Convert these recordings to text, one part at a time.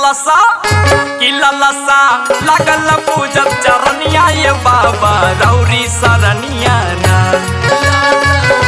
ललसा कि ललसा लगल पूजब चरनिया ये बाबा रौरी सरनिया ना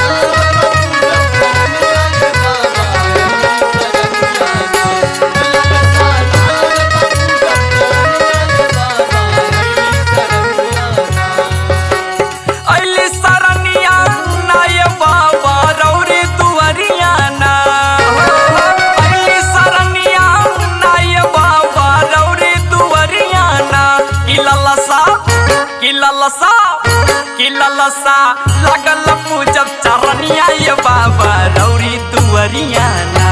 अली सरनिया ना ये बाबा रौरी दुअरिया ना अली सरनिया ना ये बाबा रौरी दुअरिया ना कि ललसा कि ललसा कि ललसा लगल पूजब चरनिया ये बाबा रौरी दुअरिया ना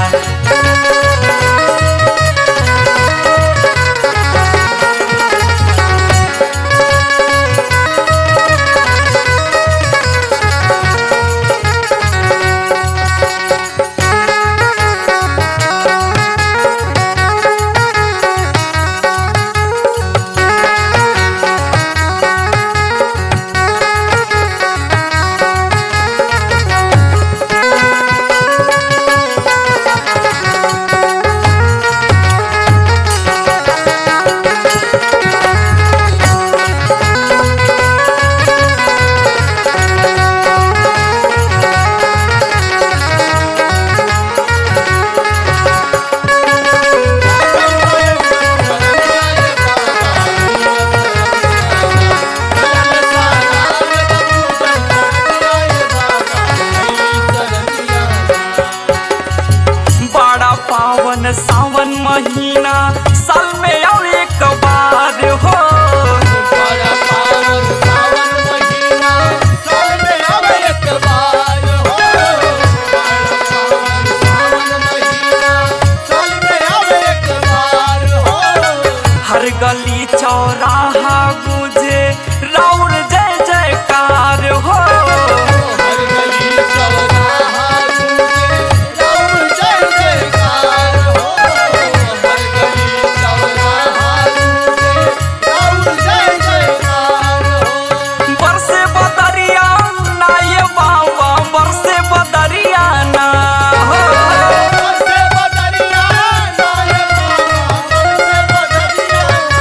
बड़ा पावन सावन महीना साल में और एक बार हो बड़ा पावन सावन महीना साल में अब एक बार हो बड़ा पावन सावन महीना साल में अब एक बार हो हर गली चौराहा गुजे राउर जय जयकार हो हर गली चौराहा गूंजे राम जय जयकार हो हर गली चौराहा गूंजे राम जय जयकार हो बरसे बदरिया ना ये बाबा बरसे बदरिया ना हो बरसे बदरिया नाये बाबा बरसे बदरिया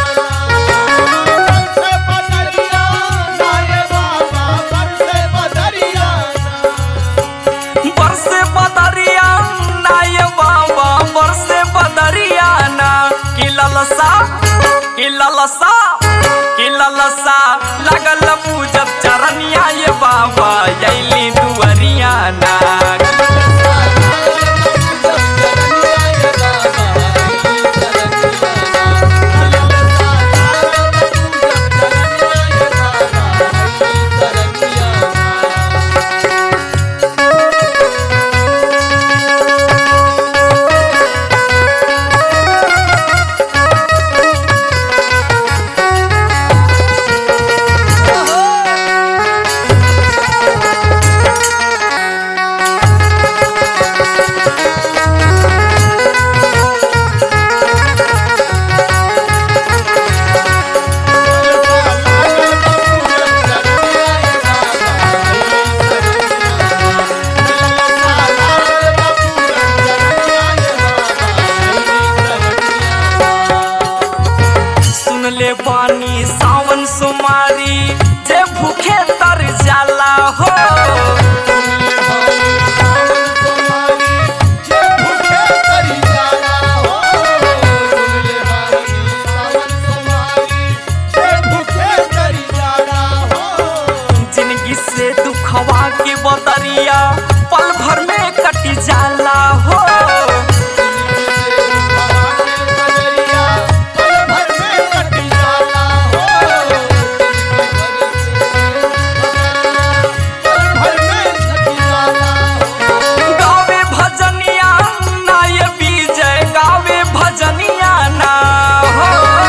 बरसे बदरिया नाये बाबा बरसे बदरिया बरसे बदरिया ना ये बाबा बरसे बदरिया ना कि ललसा कि ललसा कि ललसा लगल पूजब चरनिया ये बाबा यैली दुअरिया ना सुन ले पानी सावन सुमारी जे भूखे तर जाला हो जिंदगी से दुखवा के बदरिया पल भर में कट जाला हो गावे भजनिया ना ये विजय गावे भजनिया ना हो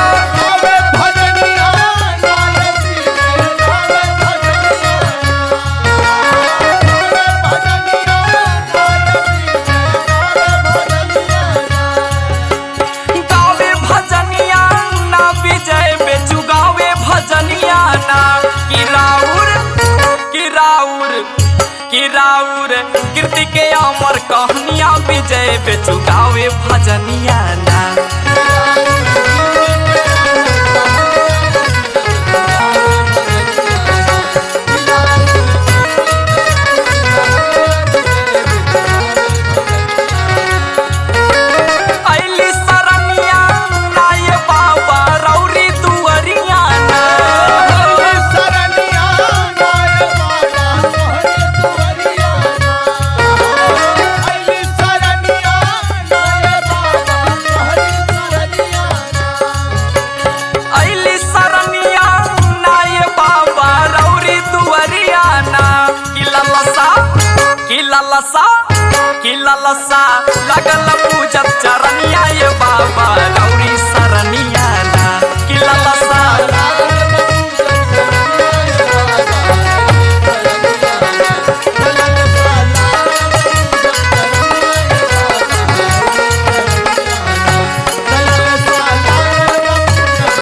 गावे भजनिया ना विजय बेचू गावे भजनिया ना कि राउर कि राउर कि राउर कीर्ति के अमर कहनिया विजय बेचू गावे भजनिया ना ऐली सरनिया नाय बाबा रौरी दुअरिया ना ऐली सरनिया नाय बाबा रौरी दुअरिया ना कि ललसा कि ललसा कि ललसा लगल पूजत चरनिया ये बाबा रौरी सरनिया ना कि ललसा